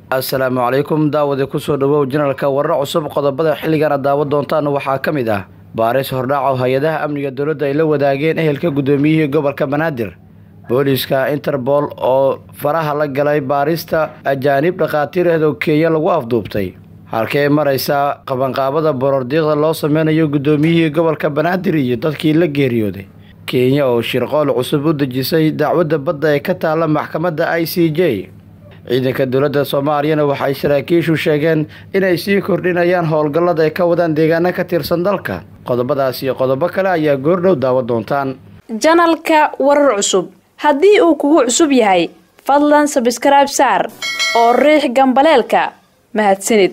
assalaamu calaykum daawade kusoo dhawow janalka warar cusub qodobada xilligan aad daawo doontaan waxaa ka mid ah baaris hordhac oo hay-adaha amniga dowladda ay la wadaageen ehelka guddoomiyihii gobolka banaadir booliiska interbool oo faraha la galay baarista ajaanib dhakhaatiireedoo kenya lagu afduubtay halkee maraysaa qabanqaabada borordiiqda loo sameynayo guddoomiyihii gobolka banaadir iyo dadkii la geeriyooday kenya oo shirqool cusub u dejisay dacwadda badda ee ka taalla maxkamadda i c j ciidanka dowladda soomaaliyana waxay saraakiishu sheegeen inay sii kordhinayaan howlgallada ay ka wadaan deegaano ka tirsan dalka qodobadaas iyo qodobo kale ayaa goordhow daawo doontaan janalka warar cusub haddii uu kugu cusub yahay fadlan sabskrayb saar oo riix gambaleelka mahadsanid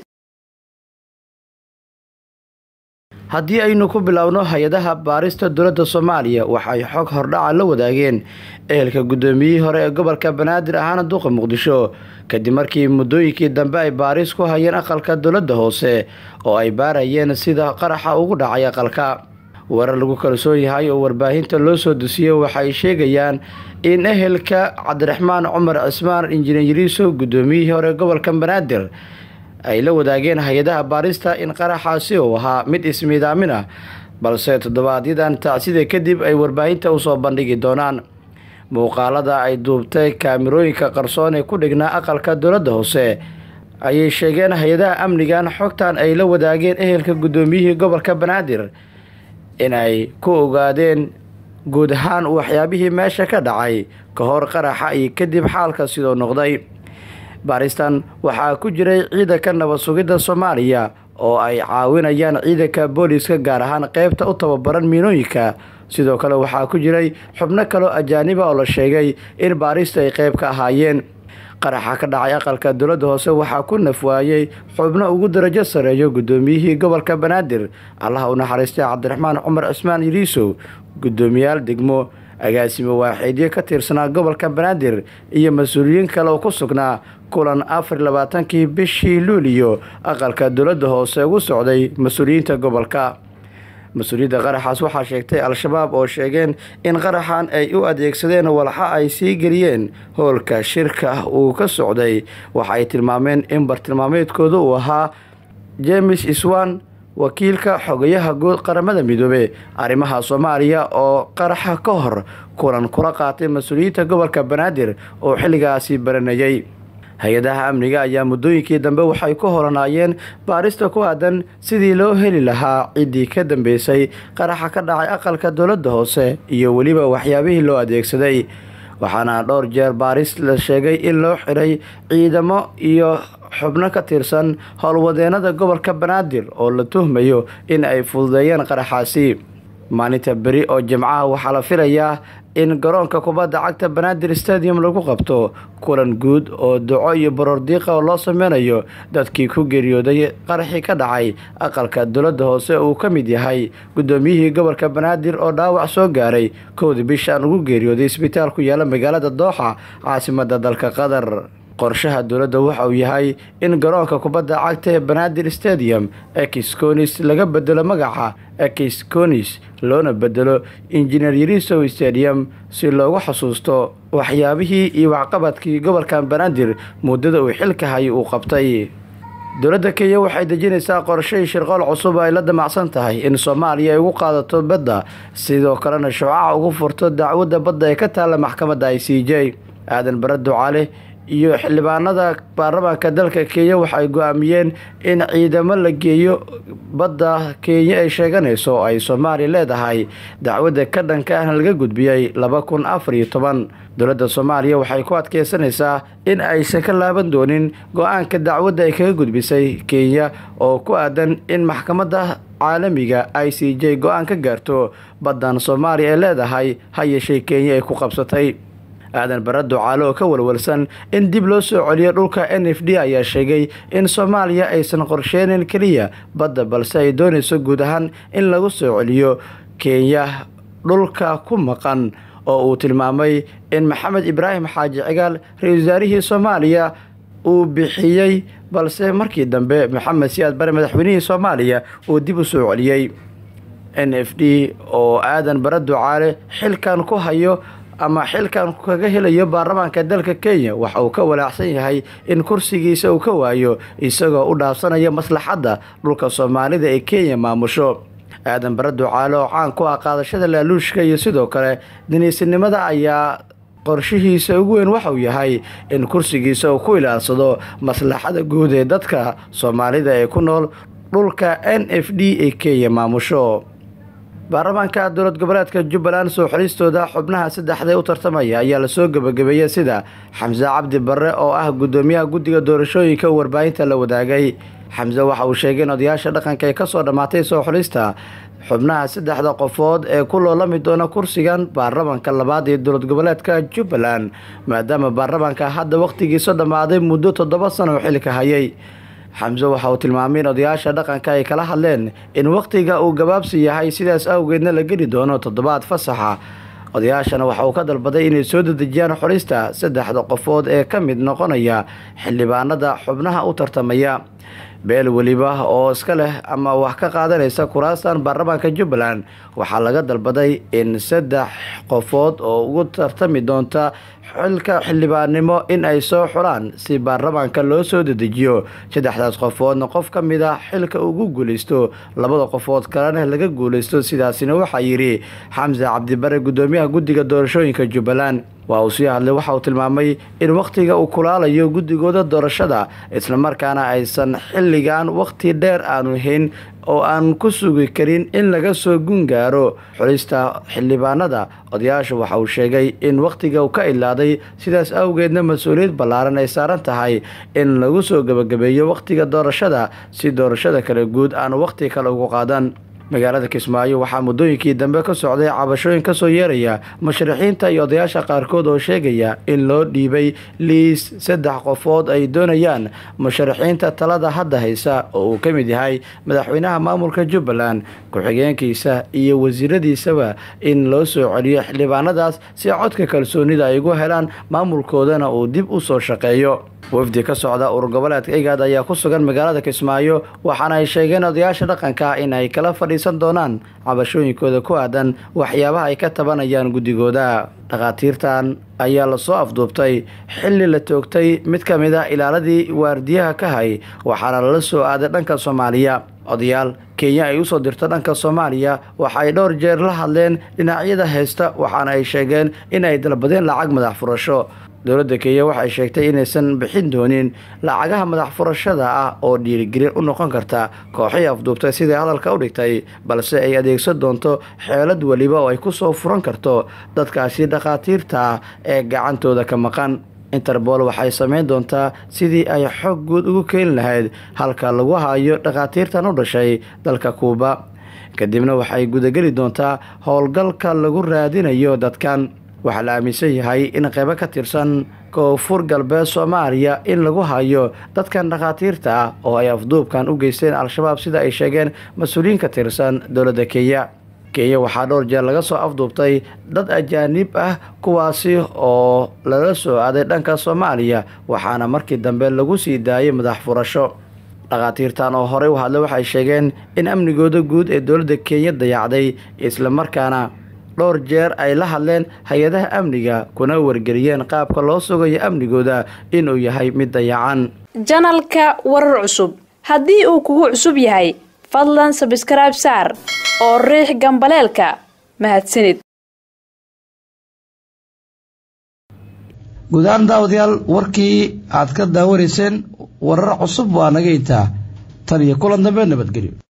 haddii aynu ku biloawno hay-adaha baarista dowladda soomaaliya waxay xog hordhaca la wadaageen ehelka guddoomiyihii hore ee gobolka banaadir ahaana duqa muqdisho kadib markii muddooyinkii dambe ay baaris ku hayeen aqalka dowladda hoose oo ay baarayeen sida qaraxa ugu dhacay aqalka warar lagu kalsoon yahay oo warbaahinta loo soo dusiyey waxay sheegayaan in ehelka cabdiraxmaan cumar cismaan injineeriso guddoomiyihii hore gobolka banaadir ay la wadaageen hay-adaha baarista in qaraxaasi uu ahaa mid ismiidaamin ah balse toddobaadyadaan tacsida kadib ay warbaahinta usoo bandhigi doonaan muuqaalada ay duubtay kaamirooyinka qarsoon ee ku dhignaa aqalka dowladda hoose ayay sheegeen hay-adaha amnigan xogtan ay la wadaageen ehelka guddoomiyihii gobolka banaadir inay ku ogaadeen guud ahaan waxyaabihii meesha ka dhacay ka hor qaraxa iyo kadib xaalka sidoo noqday baaristan waxaa ku jiray ciidanka nabad sugidda soomaaliya oo ay caawinayaan ciidanka booliiska gaar ahaan qeybta u tababaran miinooyinka sidoo kale waxaa ku jiray xubno kaloo ajaaniba oo la sheegay in baarista ay qeyb ka ahaayeen qaraxa ka dhacay aqalka dowladda hoose waxaa ku nafwaayey xubno ugu darajo sareeyo guddoomiyihii gobolka banaadir allaha u naxariistay cabdiraxmaan cumar cismaan yiriisow guddoomiyaal degmo agaasimo waaxiidyo ka tirsanaa gobolka banaadir iyo mas-uuliyiin kale oo ku sugnaa kulan afar labaatankii bishii luuliyo aqalka dowladda hoose ugu socday mas-uuliyiinta gobolka mas-uuliyadda qaraxaas waxaa sheegtay al-shabaab oo sheegeen in qaraxan ay u adeegsadeen walxa ay sii geliyeen howlka shirka uu ka socday waxa ay tilmaameen in bartilmaameedkooda uu ahaa james iswan wakiilka xogayaha guud qaramada midoobe arrimaha soomaaliya oo qaraxa ka hor kulan kula qaatay mas-uuliyiinta gobolka banaadir oo xilligaasi baranayay hay-adaha amniga ayaa muddooyinkii dambe waxay ku holanaayeen baarista ku aadan sidii loo heli lahaa ciddii ka dambeysay qaraxa ka dhacay aqalka dowladda hoose iyo weliba waxyaabihii loo adeegsaday waxaana dhowr jeer baaris la sheegay in loo xiray ciidamo iyo xubno ka tirsan howlwadeenada gobolka banaadir oo la tuhmayo in ay fududeeyeen qaraxaasi maalinta beri oo jimcaha waxaa la filayaa in garoonka kubadda cagta banaadir stadium lagu qabto kulan guud oo duco iyo borordiiqa oo loo sameynayo dadkii ku geeriyooday qaraxii ka dhacay aqalka dowladda hoose uu ka mid yahay guddoomiyihii gobolka banaadir oo dhaawac soo gaaray kowdii bishaan ugu geeriyooday isbitaal ku yaala magaalada dooxa caasimada dalka qatar qorshaha dowladda waxa uu yahay in garoonka kubadda cagta ee banaadir stadium exconis laga bedelo magaca exconis loona bedelo injineer yarisow stadium si loogu xasuusto waxyaabihii iyo waxqabadkii gobolkan banaadir muddada uu xilka hay uu qabtay dowladda kenya waxay dejinaysaa qorshay shirqool cusub ay la damacsan tahay in soomaaliya ay ugu qaadato badda sidoo kalena shucaca ugu furto dacwadda badda ee ka taalla maxkamadda i c j aadan bare ducaale iyo xildhibaanada baarlamaanka dalka kenya waxay go-aamiyeen in ciidamo la geeyo badda kenya ay sheeganayso oo ay soomaaliya leedahay dacwadda ka dhanka ahna laga gudbiyey laba kun afar iyo toban dowladda soomaaliya waxay ku adkeysanaysaa in aysan ka laaban doonin go-aanka dacwadda ay kaga gudbisay kenya oo ku aadan in maxkamadda caalamiga i c j go-aan ka gaarto baddan soomaaliya ay leedahay ha yeeshee kenya ay ku qabsatay aadan bare ducaale oo ka walwalsan in dib loo soo celiyo dhulka n f d ayaa sheegay in soomaaliya aysan qorsheynin keliya badda balse ay doonayso guud ahaan in lagu soo celiyo kenya dhulka ku maqan oo uu tilmaamay in maxamed ibraahim xaaji cigaal ra-isul wasaarihii soomaaliya uu bixiyey balse markii dambe maxamed siyaad bare madaxweynihii soomaaliya uu dib u soo celiyey n f d oo aadan bare ducaale xilkan ku hayo ama xilkan kaga helayo baarlamaanka dalka kenya waxa uu ka walaacsan yahay in kursigiisa uu ka waayo isagoo u dhaafsanaya maslaxadda dhulka soomaalida ee kenya maamusho aadan bare ducaale oo caan ku ah qaadashada laaluushka iyo sidoo kale diniisinimada ayaa qorshihiisa ugu weyn waxauu yahay in kursigiisa uu ku ilaalsado maslaxada guud ee dadka soomaalida ee ku nool dhulka n f d ee kenya maamusho baarlamaanka dowlad goboleedka jubbaland soo xolistooda xubnaha saddexdae u tartamaya ayaa lasoo gebagabeeyey sida xamse cabdi barre oo ah guddoomiyaha guddiga doorashooyinka warbaahinta la wadaagay xamse waxa uu sheegay in odayaasha dhaqanka ay kasoo dhammaatay soo xulista xubnaha saddexda qofood ee ku loolami doona kursigan baarlamaanka labaad ee dowlad goboleedka jubbaland maadaama baarlamaanka hadda wakhtigiisa dhammaaday muddo toddoba sano oo xilka hayay xamse waxa uu tilmaamay in odayaasha dhaqanka ay kala hadleen in wakhtiga uu gabaabsi yahay sidaas awgeedna la geli doono toddobaad fasaxa odayaashana waxa uu ka dalbaday inay soo dedejiyaan xulista saddexda qofood ee ka mid noqonaya xildhibaanada xubnaha u tartamaya beel weliba oo iska leh ama wax ka qaadanaysa kuraastan baarlamaanka jubbaland waxaa laga dalbaday in saddex qofood oo ugu tartami doonta xilka xildhibaannimo in ay soo xulaan si baarlamaanka loo soo dedejiyo saddexdaas qofoodna qof ka mid a xilka ugu guulaysto labada qofood kalena laga guulaysto sidaasina waxaa yidhi xamse cabdibare guddoomiyaha guddiga doorashooyinka jubbaland waa uu sii hadlay waxa uu tilmaamay in wakhtiga uu kulaalayo guddigooda doorashada islamarkaana aysan xilligan wakhti dheer aanu hayn oo aan ku sugi karin in laga soo gungaaro xulista xildhibaanada odayaasha waxa uu sheegay in wakhtiga uu ka ilaaday sidaas awgeedna mas-uuliyad ballaaran ay saaran tahay in lagu soo gebagabeeyo wakhtiga doorashada si doorashada kale guud aan wakhti kale ugu qaadan magaalada kismaayo waxaa muddooyinkii dambe ka socday cabashooyin kasoo yeeraya musharaxiinta iyo odayaasha qaarkood oo sheegaya in loo dhiibay liis saddex qofood ay doonayaan musharaxiinta talada hadda haysa oo uu ka mid yahay madaxweynaha maamulka jubbaland ku-xigeenkiisa iyo wasiiradiisaba in loo soo celiyo xildhibaanadaas si codka kalsoonida ay ugu helaan maamulkoodana uu dib u soo shaqeeyo wafdi ka socda urur goboleedka igaad ayaa ku sugan magaalada kismaayo waxaana ay sheegeen odayaasha dhaqanka in ay kala fadhiisan doonaan cabashooyinkooda ku aadan waxyaabaha ay ka tabanayaan guddigooda dhakhaatiirtan ayaa lasoo afduubtay xilli la toogtay mid ka mid a ilaaladii waardiyaha ka hay waxaana lala soo aaday dhanka soomaaliya odayaal kenya ay usoo dirto dhanka soomaaliya waxa ay dhowr jeer la hadleen dhinacyada haysta waxaana ay sheegeen in ay dalbadeen lacag madax furasho dowladda kenya waxay sheegtay inaysan bixin doonin lacagaha madax furashada ah oo dhiirigelin u noqon karta kooxii afduubtay siday hadalka u dhigtay balse ay adeegsan doonto xeelad weliba oo ay ku soo furan karto dadkaasi dhakhaatiirta ah ee gacantooda ka maqan interbool waxay samayn doontaa sidii ay xog guud ugu keeni lahayd halka lagu hayo dhakhaatiirtan u dhashay dalka kuuba kadibna waxay gudageli doontaa howlgalka lagu raadinayo dadkan waxaa la aaminsan yahay in qaybo ka tirsan koonfur galbeed soomaaliya in lagu hayo dadkan dhakhaatiirta ah oo ay afduubkan u geysteen al-shabaab sida ay sheegeen mas-uuliyiin ka tirsan dowladda kenya kenya waxaa dhowr jeer laga soo afduubtay dad ajaanib ah kuwaasi oo lala soo aaday dhanka soomaaliya waxaana markii dambe lagu sii daayay madax furasho dhakhaatiirtan oo horey u hadlay waxay sheegeen in amnigooda guud ee dowladda kenya dayacday islamarkaana dhowr jeer ay la hadleen hay-adaha amniga kuna wargeliyeen qaabka loo sugayo amnigooda inuu yahay mid dayacan janalka warar cusub haddii uu kugu cusub yahay fadlan sabskrayb saar oo riix gambaleelka mahadsanid guud ahaan daawadayaal warkii aad ka daawanayseen warar cusub waa naga intaa tan iyo kulan dambe nabadgelyo